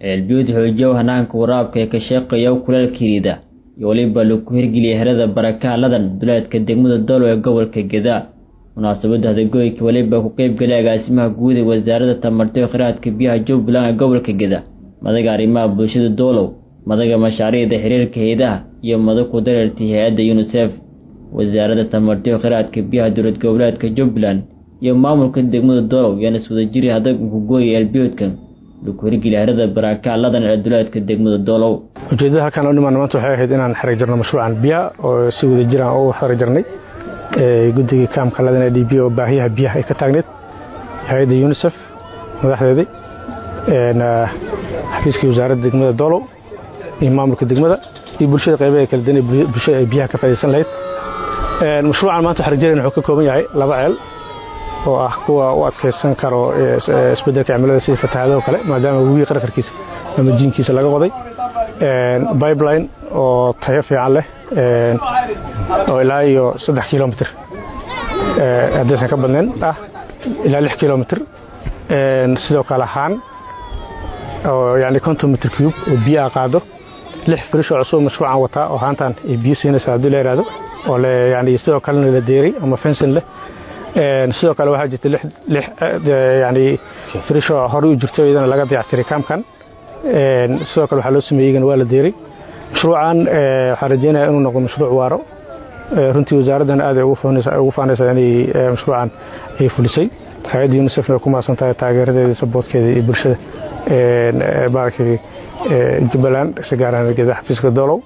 ceelbiyood xoojiyow hanaanka waraabka ee ka shaqeeya kuleelka riida iyo weliba lagu hirgeliyay herada barakaha ladan duleedka degmada dolo ee gobolka geda munaasabadda hadagoyka weliba ku qeybgalay agaasimaha guud ee wasaaradda tamarta iyo khiraadka biyaha jubbaland ee gobolka geda madaga arrimaha bulshada doolow madaga mashaariicda xiriirka hay-adaha iyo madag ku dareertay hay-adda unisef wasaaradda tamarta iyo khiraadka biyaha dowlad goboleedka jubbaland iyo maamulka degmada doolow yaana iswadajiri hadag ku gooyay eelbiyoodka lagu hirgeliya herada barakaha ladan ee duleedka degmada doolow ujeedada halkaan u dhimaana maanta waxay ahayd inaan xarig jirno mashruucan biyaha oo si wada jiraan u xarig jirnay guddigii kaamka ladan ee d b oo baahiyaha biyaha ay ka taagneed hay-adda unisef madaxdeedii xafiiskii wasaaradda degmada doolow iyo maamulka degmada iyo bulshada qaybaha kala duwan ee bulshada ay biyaha ka faa'iidaysan lahayd mashruucan maanta xarig jireen wuxuu ka kooban yahay laba ceel oo ah kuwa u adkaysan karo isbeddelka cimilada sida fatahaadaha kale maadaama webiga qarqarkiisa ama jiinkiisa laga qoday bibeline oo tayo fiican leh oo ilaa iyo saddex kilomitr haddaysan ka badnayn ah ilaa lix kilomitr sidoo kale haan oo yani konton mitr cube oo biyaha qaado lix firishoo cusub mashruucan wataa oo haantan ay biyo siinaysa haddii la yidhaahdo oo yani sidoo kalena la deeray ama fensin leh sidoo kale waxaa jirta yani firishoo horey u jirto iyadana laga dayactiray kaamkan sidoo kale waxaa loo sameeyey iyagana waa la deeray mashruucan waxaan rajeynaya inuu noqdo mashruuc waaro runtii wasaaraddan aad ay ugu faanaysaa inay mashruucan ay fulisay hay-adda unisefna way ku maasan tahay taageeradeeda saboodkeeda iyo bulshada baarkii jubbaland si gaaraan geda xafiiska doolow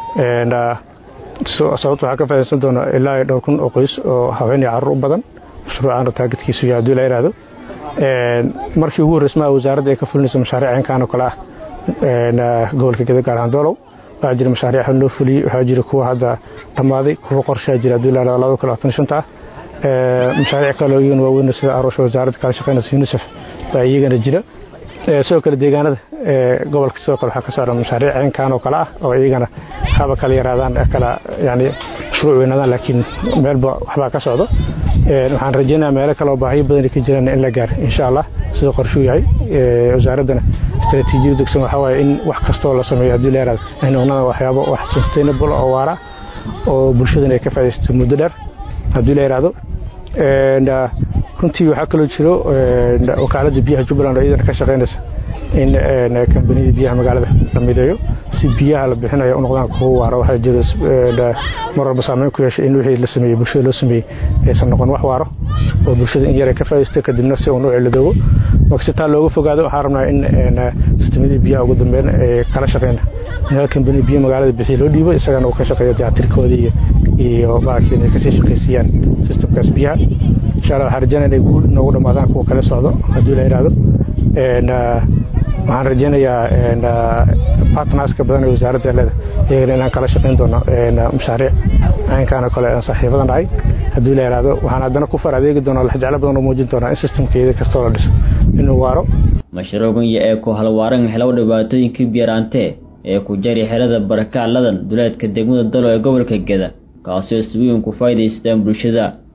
sababta waxaa ka faaiidaysan doona ilaa dhowr kun oo qoys oo haween iyo carruur u badan mashruucan taagidkiisu iyo haddii la yidhaahdo markii ugu horreysmaa wasaaradda ay ka fulinayso mashaariic caynkan oo kale ah gobolka geda gaar ahaan doolow waxaa jira mashaariic loo fuliyey waxaa jira kuwa hadda dhammaaday kuwa qorshaa jira haddii la yidhahdo labada kun labaatan shanta ah mashaariic kaloo iyagana waaweyn sida aroosha wasaaradda kala shaqeynaysa unisef baa iyagana jira sidoo kale deegaanada gobolka sidoo kale waxaa ka saaran mashaariic caynkan oo kale ah oo iyagana haba kala yaraadaan kala yani mashruuc weynaadaan laakiin meelba waxbaa ka socdo waxaan rajeynaya meelo kale oo baahiyo badan ka jiraan in la gaaro insha allah sida qorshuu yahay wasaaraddana istaraatiijiyada dugsan waxaa waaye in wax kastoo la sameeyo haddii la yaraado ay noqnaan waxyaabo wax sustainable oo waara oo bulshadana ay ka faaidaysato muddo dheer haddii la yaraado runtii waxaa kaloo jiro wakaaladda biyaha jubbaland oo iyadana ka shaqaynaysa in kambaniyada biyaha magaalada la mideeyo si biyaha la bixinayo u noqdaan kuwa waaro waxaa jiro mar walba saameyn ku yeeshay in wixii la sameeyey bulshada loo sameeyey aysan noqon wax waaro oo bulshada in yar ay ka faa'iidaysto kadibna si uu nuuci la doogo marka si taa looga fogaado waxaan rabnaa in sistemadii biyaha ugu dambeyn ee kala shaqeyna in hal kambani biyo magaalada bixiya loo dhiibo isagana uu ka shaqeeyo dayactirkoodii iyo iyo baarkii inay kasii shaqaysiiyaan sistemkaas biyaha insha allah waxaan rajeynaya inay guul noogu dhammaadaan kuwa kale socdo haddii la yidhaahdo waxaan rajeynayaa bartnerska badan ee wasaaradda leeda iyagana inaan kala shaqayn doono mashaariic caynkaanoo kale aan saaxiibadan dhahay haddii la yidhaahdo waxaan haddana ku far adeegi doonaa laxjeclo badan oo muujin doonaa in sistemkeeda kastoo la dhiso inuu waaro mashruucan iyo ee ku halwaaran helow dhibaatooyinkii biyaraantee ee ku jari xerada barakaha ladan duleedka degmada dalo ee gobolka geda kaasoo si weyn ku faa'iidaystaan bulshada